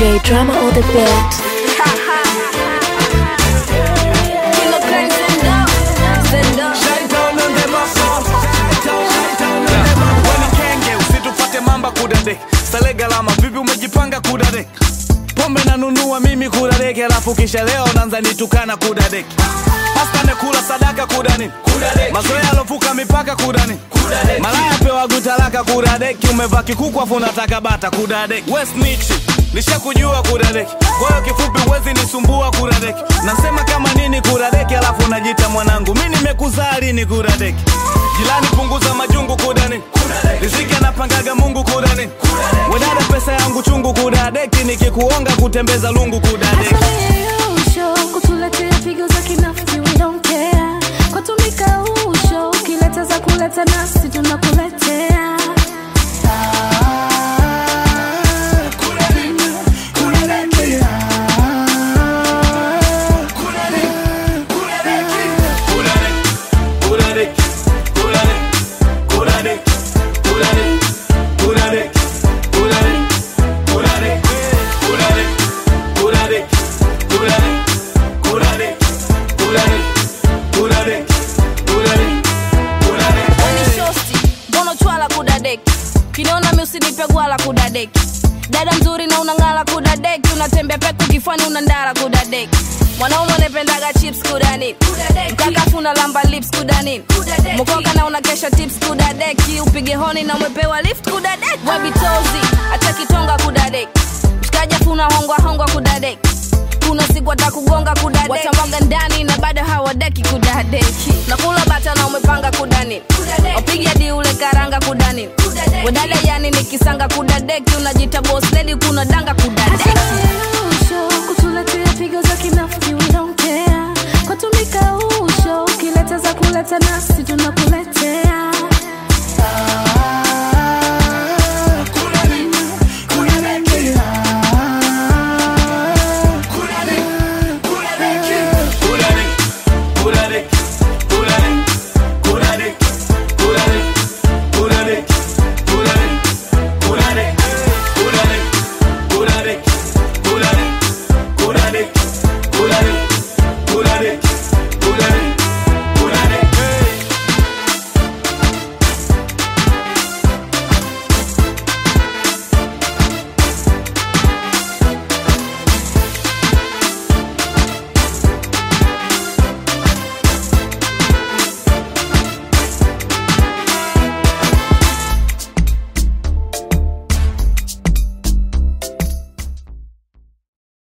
DJ drama on the beat. Wenikenge usitupate mamba kudade sale galama vipi umejipanga kudade pombe nanunua mimi kudadeki alafu kisha leo nanza nitukana kudadeki pasta nekula sadaka kudani mazoea alovuka mipaka kudani malaya pewa gutalaka kudadeki umevaa kikuku afu unataka bata kudadeki wesnichi nishakujua kudadeki kwa hiyo kifupi wezi nisumbua kudadeki nasema kama nini kudadeki alafu najita mwanangu mi nimekuzaa lini kudadeki jilani punguza majungu kudani riziki anapangaga mungu kudani wedada pesa yangu chungu kudadeki nikikuonga kutembeza lungu kudadeki kutuletea pigo za kinafiki we don't care kwatumika usho ukileta za kuleta nasi tunakuletea shosti mbono chwala kudadeki kiniona mi usinipe gwala kudadeki dada mzuri na unang'ala kudadeki unatembea peku kifani unandara kudadeki mwanaume unapendaga chips kudani mkakafuna lamba lips kudani mkoka na unakesha tips kudadeki upige honi na umepewa lift kudadeki webitozi hata kitonga kudadeki mshikaji afuna hongwa hongwa kudadeki kuna siku watakugonga kudadeki watamwaga ndani na bado hawadeki kudadeki nakula bata na umepanga kudani wapiga di ule karanga kudani wedada yani nikisanga kudadeki unajita boss lady kuna danga kudadeki usho kutuletea pigo za kinafiki we don't care kwatumika usho ukileta za kuleta nasi tunakuletea